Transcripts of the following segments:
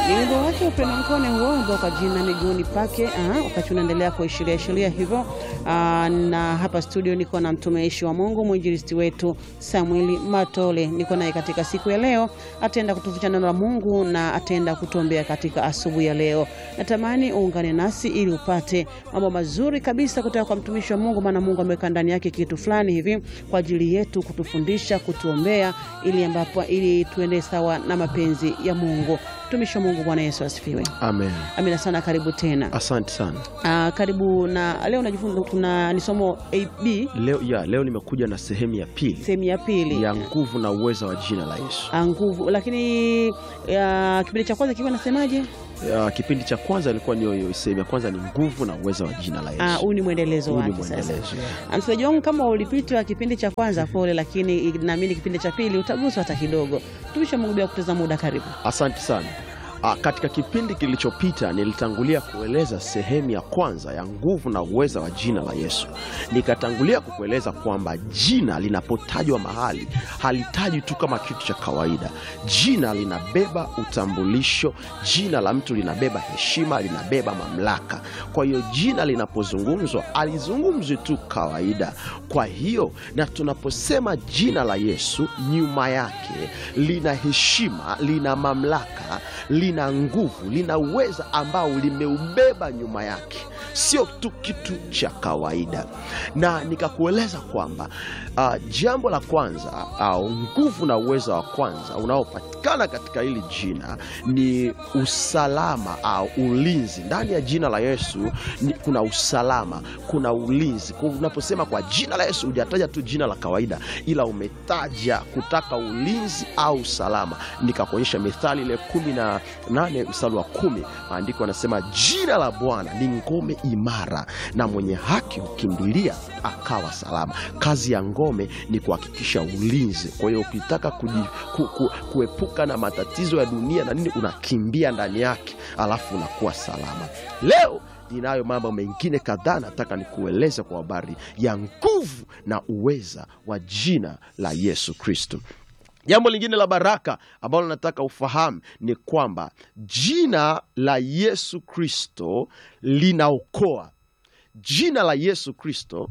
Ni wimbo wake Upendo Mkone huo ambao kwa jina miguuni pake. Aha, wakati unaendelea kuishiria ishiria hivyo. Aa, na hapa studio niko na mtumishi wa Mungu mwinjilisti wetu Samueli Matole. Niko naye katika siku ya leo, ataenda kutuficha neno la Mungu na ataenda kutuombea katika asubuhi ya leo. Natamani uungane nasi ili upate mambo mazuri kabisa kutoka kwa mtumishi wa Mungu, maana Mungu ameweka ndani yake kitu fulani hivi kwa ajili yetu kutufundisha, kutuombea ili ambapo ili tuende sawa na mapenzi ya Mungu. Mtumishi wa Mungu, Bwana Yesu asifiwe. Amen. Amina sana, karibu tena. Asante sana. Ah, karibu na leo najifunza, tuna ni somo AB Leo, ya, leo nimekuja na sehemu ya pili sehemu ya pili ya nguvu na uweza wa jina la Yesu. Ah, nguvu, lakini ya, kipindi cha kwanza kikiwa nasemaje? Ya, kipindi cha kwanza ilikuwa ni sehemu ya kwanza ni nguvu na uweza wa jina la Ah, Yesu. huu ni mwendelezo Huu ni wake sasa. mwendelezo. Ah, Msikilizaji wangu, kama ulipitwa kipindi cha kwanza pole, lakini naamini kipindi cha pili utaguswa hata kidogo. Mtumishi wa Mungu, bila kupoteza muda, karibu. Asante sana. Ah, katika kipindi kilichopita nilitangulia kueleza sehemu ya kwanza ya nguvu na uweza wa jina la Yesu. Nikatangulia kukueleza kwamba jina linapotajwa mahali halitaji tu kama kitu cha kawaida. Jina linabeba utambulisho, jina la mtu linabeba heshima, linabeba mamlaka. Kwa hiyo jina linapozungumzwa alizungumzwi tu kawaida. Kwa hiyo na tunaposema jina la Yesu, nyuma yake lina heshima, lina mamlaka, lina nguvu, lina uweza ambao limeubeba nyuma yake, sio tu kitu cha kawaida. Na nikakueleza kwamba uh, jambo la kwanza au nguvu na uweza wa kwanza unaopatikana katika hili jina ni usalama au ulinzi. Ndani ya jina la Yesu ni, kuna usalama, kuna ulinzi. Kwa Unaposema kwa jina la Yesu hujataja tu jina la kawaida, ila umetaja kutaka ulinzi au usalama. Nikakuonyesha Mithali ile kumi na nane mstari wa kumi, maandiko yanasema jina la Bwana ni ngome imara, na mwenye haki hukimbilia akawa salama. Kazi ya ngome ni kuhakikisha ulinzi. Kwa hiyo ukitaka kuji, ku, ku, kuepuka na matatizo ya dunia na nini, unakimbia ndani yake, alafu unakuwa salama. Leo ninayo mambo mengine kadhaa nataka nikueleze kwa habari ya nguvu na uweza wa jina la Yesu Kristo. Jambo lingine la baraka ambalo nataka ufahamu ni kwamba jina la Yesu Kristo linaokoa. Jina la Yesu Kristo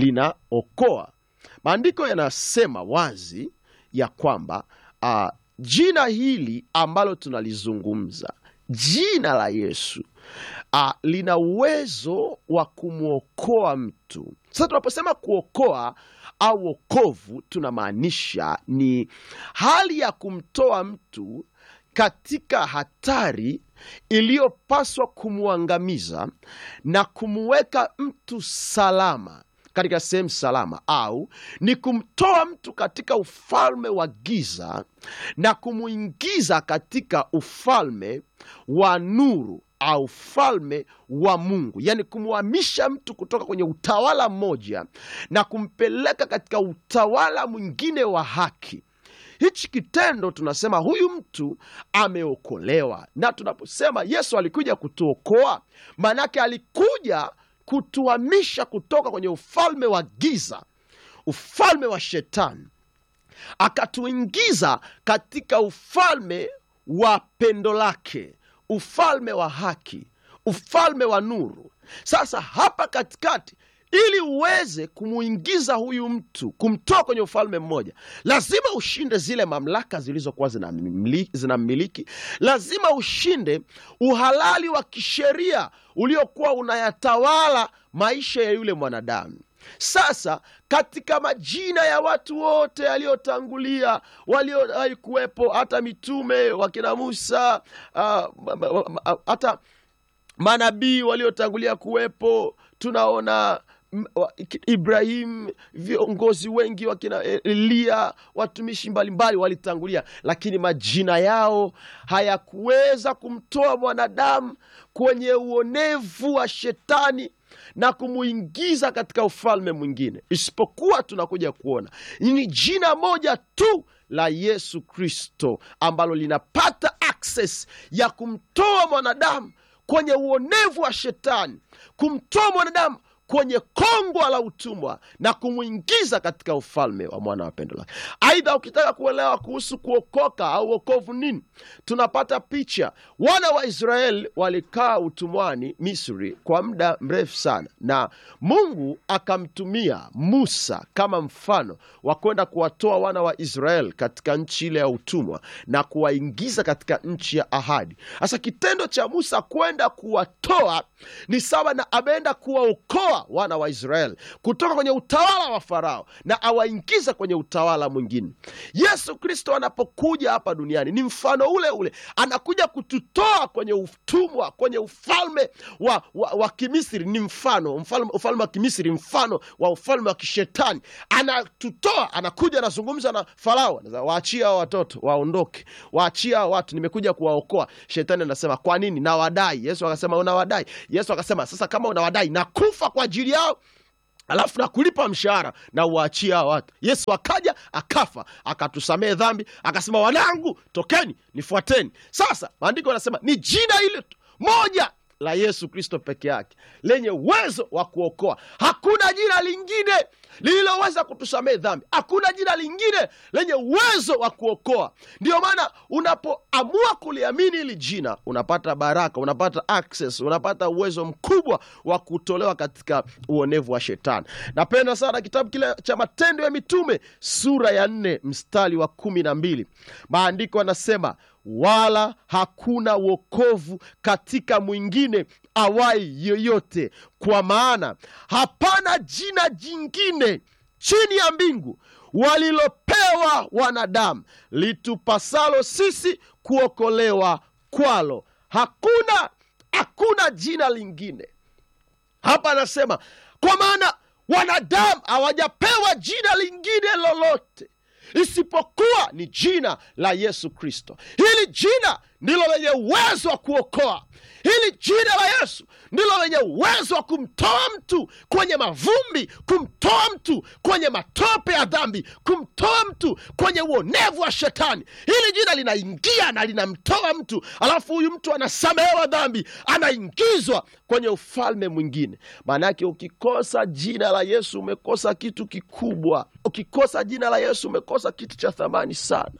linaokoa. Maandiko yanasema wazi ya kwamba ah, jina hili ambalo tunalizungumza, jina la Yesu ah, lina uwezo wa kumwokoa mtu. Sasa tunaposema kuokoa au wokovu, tunamaanisha ni hali ya kumtoa mtu katika hatari iliyopaswa kumwangamiza na kumweka mtu salama katika sehemu salama, au ni kumtoa mtu katika ufalme wa giza na kumwingiza katika ufalme wa nuru au ufalme wa Mungu, yaani kumhamisha mtu kutoka kwenye utawala mmoja na kumpeleka katika utawala mwingine wa haki. Hichi kitendo tunasema huyu mtu ameokolewa, na tunaposema Yesu alikuja kutuokoa, maanake alikuja kutuhamisha kutoka kwenye ufalme wa giza, ufalme wa shetani, akatuingiza katika ufalme wa pendo lake, ufalme wa haki, ufalme wa nuru. Sasa hapa katikati ili uweze kumuingiza huyu mtu kumtoa kwenye ufalme mmoja, lazima ushinde zile mamlaka zilizokuwa zinamiliki, zinamiliki. Lazima ushinde uhalali wa kisheria uliokuwa unayatawala maisha ya yule mwanadamu. Sasa katika majina ya watu wote yaliyotangulia waliowahi kuwepo, hata mitume wakina Musa, ah, ma- ma- ma- hata manabii waliotangulia kuwepo, tunaona m- wa- Ibrahim, viongozi wengi wakina Eliya, watumishi mbalimbali walitangulia, lakini majina yao hayakuweza kumtoa mwanadamu kwenye uonevu wa shetani na kumuingiza katika ufalme mwingine, isipokuwa tunakuja kuona ni jina moja tu la Yesu Kristo ambalo linapata access ya kumtoa mwanadamu kwenye uonevu wa shetani, kumtoa mwanadamu kwenye kongwa la utumwa na kumwingiza katika ufalme wa mwana wa pendo lake. Aidha, ukitaka kuelewa kuhusu kuokoka au wokovu nini, tunapata picha. Wana wa Israeli walikaa utumwani Misri kwa muda mrefu sana, na Mungu akamtumia Musa kama mfano wa kwenda kuwatoa wana wa Israeli katika nchi ile ya utumwa na kuwaingiza katika nchi ya ahadi. Sasa kitendo cha Musa kwenda kuwatoa ni sawa na ameenda kuwaokoa wana wa Israeli kutoka kwenye utawala wa Farao na awaingiza kwenye utawala mwingine. Yesu Kristo anapokuja hapa duniani ni mfano ule ule, anakuja kututoa kwenye utumwa, kwenye ufalme wa, wa, wa Kimisri. Ni mfano mfalme, ufalme wa Kimisri, mfano wa ufalme wa kishetani. Anatutoa, anakuja, anazungumza na Farao, anasema, waachie hao watoto waondoke, waachie hao watu, nimekuja kuwaokoa. Shetani anasema kwa nini? Nawadai. Yesu akasema unawadai. Yesu akasema sasa, kama unawadai, nakufa kwa ajili yao alafu nakulipa mshahara na uwaachia hao watu. Yesu akaja akafa, akatusamehe dhambi, akasema wanangu, tokeni nifuateni. Sasa maandiko yanasema ni jina ile tu moja la Yesu Kristo peke yake lenye uwezo wa kuokoa. Hakuna jina lingine lililoweza kutusamehe dhambi. Hakuna jina lingine lenye uwezo wa kuokoa. Ndiyo maana unapoamua kuliamini hili jina, unapata baraka, unapata access, unapata uwezo mkubwa wa kutolewa katika uonevu wa shetani. Napenda sana kitabu kile cha Matendo ya Mitume sura ya nne mstari wa kumi na mbili. Maandiko yanasema wala hakuna wokovu katika mwingine awai yoyote, kwa maana hapana jina jingine chini ya mbingu walilopewa wanadamu litupasalo sisi kuokolewa kwalo. Hakuna, hakuna jina lingine. Hapa anasema kwa maana wanadamu hawajapewa jina lingine lolote isipokuwa ni jina la Yesu Kristo. Hili jina ndilo lenye uwezo wa kuokoa. Hili jina la Yesu ndilo lenye uwezo wa kumtoa mtu kwenye mavumbi, kumtoa mtu kwenye matope ya dhambi, kumtoa mtu kwenye uonevu wa shetani. Hili jina linaingia na linamtoa mtu, alafu huyu mtu anasamehewa dhambi, anaingizwa kwenye ufalme mwingine. Maanake ukikosa jina la Yesu umekosa kitu kikubwa. Ukikosa jina la Yesu umekosa kitu cha thamani sana.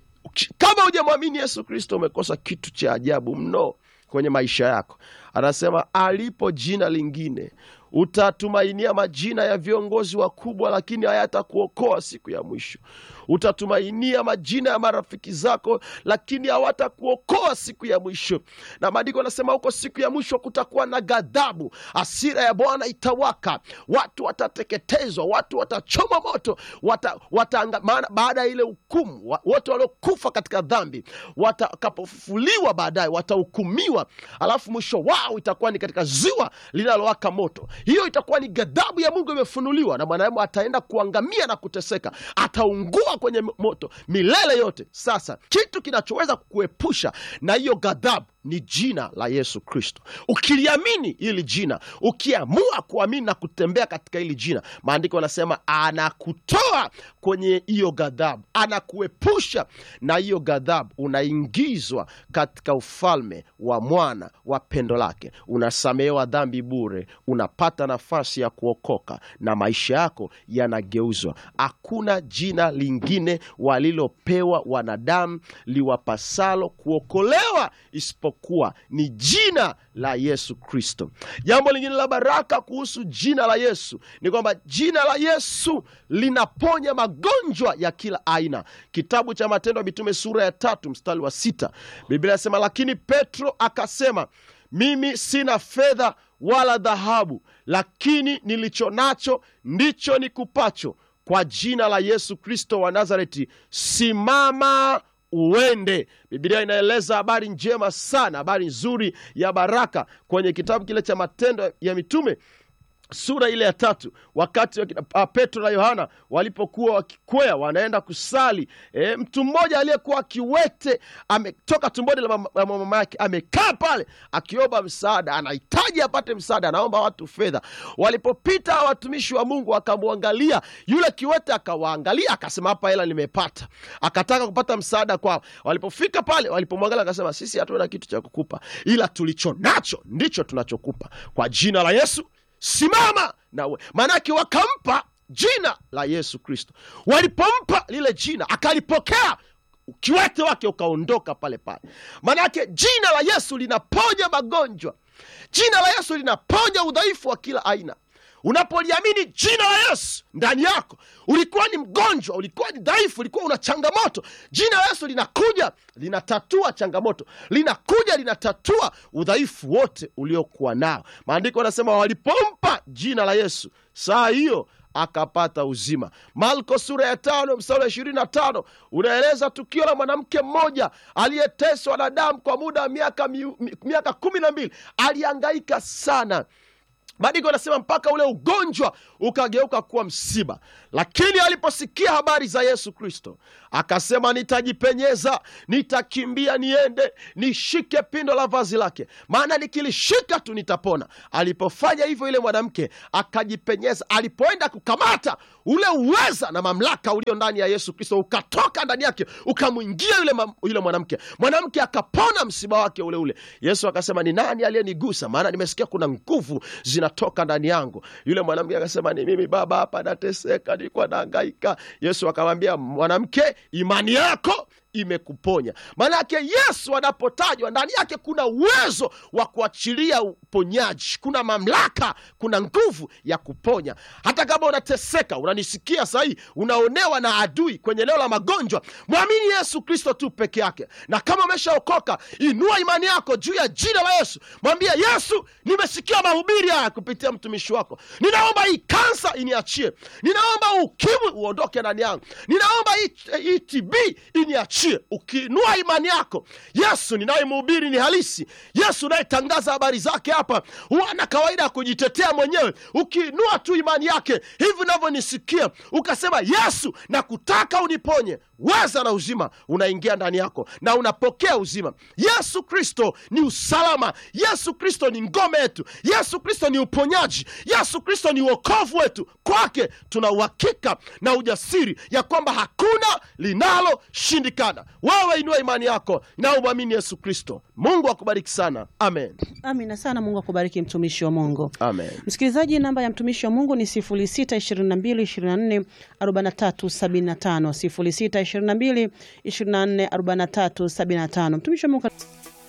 Kama hujamwamini Yesu Kristo umekosa kitu cha ajabu mno kwenye maisha yako. Anasema alipo jina lingine utatumainia majina ya viongozi wakubwa, lakini hayatakuokoa siku ya mwisho. Utatumainia majina ya marafiki zako, lakini hawatakuokoa siku ya mwisho. Na maandiko anasema huko siku ya mwisho kutakuwa na ghadhabu, hasira ya Bwana itawaka, watu watateketezwa, watu watachoma moto, wata, wata, maana baada ya ile hukumu, wa- wote waliokufa katika dhambi watakapofufuliwa baadaye watahukumiwa, alafu mwisho wao itakuwa ni katika ziwa linalowaka moto. Hiyo itakuwa ni ghadhabu ya Mungu imefunuliwa, na mwanadamu ataenda kuangamia na kuteseka, ataungua kwenye moto milele yote. Sasa kitu kinachoweza kukuepusha na hiyo ghadhabu ni jina la Yesu Kristo. Ukiliamini hili jina, ukiamua kuamini na kutembea katika hili jina, maandiko yanasema anakutoa kwenye hiyo ghadhabu, anakuepusha na hiyo ghadhabu, unaingizwa katika ufalme wa mwana wa pendo lake, unasamehewa dhambi bure, unapata nafasi ya kuokoka na maisha yako yanageuzwa. Hakuna jina lingine walilopewa wanadamu liwapasalo kuokolewa isipokuwa ni jina la Yesu Kristo. Jambo lingine la baraka kuhusu jina la Yesu ni kwamba jina la Yesu linaponya magonjwa ya kila aina. Kitabu cha Matendo ya Mitume sura ya tatu mstari wa sita Biblia inasema, lakini Petro akasema, mimi sina fedha wala dhahabu, lakini nilicho nacho ndicho nikupacho. Kwa jina la Yesu Kristo wa Nazareti, simama uende. Biblia inaeleza habari njema sana, habari nzuri ya baraka kwenye kitabu kile cha Matendo ya Mitume sura ile ya tatu, wakati wakina- ah, Petro na Yohana walipokuwa wakikwea wanaenda kusali, e, mtu mmoja aliyekuwa kiwete ametoka tumboni la mama, la mama yake amekaa pale akiomba msaada, anahitaji apate msaada, anaomba watu fedha. Walipopita hawa watumishi wa Mungu akamwangalia yule kiwete, akawaangalia akasema, hapa hela nimepata. Akataka kupata msaada kwao. Walipofika pale, walipomwangalia akasema, sisi hatuna kitu cha kukupa, ila tulicho nacho ndicho tunachokupa. Kwa jina la Yesu simama na we. Maanake wakampa jina la Yesu Kristo. Walipompa lile jina akalipokea, kiwete wake ukaondoka pale pale. Maanake jina la Yesu linaponya magonjwa, jina la Yesu linaponya udhaifu wa kila aina. Unapoliamini jina la Yesu ndani yako, ulikuwa ni mgonjwa, ulikuwa ni dhaifu, ulikuwa una changamoto, jina la Yesu linakuja linatatua changamoto, linakuja linatatua udhaifu wote uliokuwa nao. Maandiko yanasema walipompa jina la Yesu, saa hiyo akapata uzima. Marko sura ya tano mstari wa ishirini na tano unaeleza tukio la mwanamke mmoja aliyeteswa na damu kwa muda wa miaka, miu- mi- miaka kumi na mbili. Alihangaika sana maandiko anasema mpaka ule ugonjwa ukageuka kuwa msiba, lakini aliposikia habari za Yesu Kristo akasema, nitajipenyeza, nitakimbia, niende nishike pindo la vazi lake, maana nikilishika tu nitapona. Alipofanya hivyo, ile mwanamke akajipenyeza. Alipoenda kukamata ule uweza na mamlaka ulio ndani ya Yesu Kristo ukatoka ndani yake ukamwingia yule, mam- yule mwanamke, mwanamke akapona msiba wake ule ule. Yesu akasema, ni nani aliyenigusa? Maana nimesikia kuna nguvu zinatoka ndani yangu. Yule mwanamke akasema, ni mimi baba, hapa nateseka, nilikuwa nahangaika. Yesu akamwambia, mwanamke, imani yako imekuponya. Maanake Yesu anapotajwa ndani yake kuna uwezo wa kuachilia uponyaji, kuna mamlaka, kuna nguvu ya kuponya. Hata kama unateseka, unanisikia sahii, unaonewa na adui kwenye eneo la magonjwa, mwamini Yesu Kristo tu peke yake, na kama umeshaokoka, inua imani yako juu ya jina la Yesu, mwambie Yesu, nimesikia mahubiri haya kupitia mtumishi wako, ninaomba hii kansa iniachie, ninaomba ukimwi uondoke ndani yangu, ninaomba hii hii TB iniachie. Ukiinua imani yako, Yesu ninayemhubiri ni halisi. Yesu unayetangaza habari zake hapa huwa na kawaida ya kujitetea mwenyewe. Ukiinua tu imani yake hivi unavyonisikia, ukasema Yesu, nakutaka uniponye, weza na uzima unaingia ndani yako na unapokea uzima. Yesu Kristo ni usalama. Yesu Kristo ni ngome yetu. Yesu Kristo ni uponyaji. Yesu Kristo ni uokovu wetu. Kwake tuna uhakika na ujasiri ya kwamba hakuna linaloshindikana. Wewe inua imani yako na umwamini Yesu Kristo. Mungu akubariki sana. Amen, Amina sana. Mungu akubariki mtumishi wa Mungu. amen. Msikilizaji, namba ya mtumishi wa Mungu ni 0622244375, 0622244375. Mtumishi wa Mungu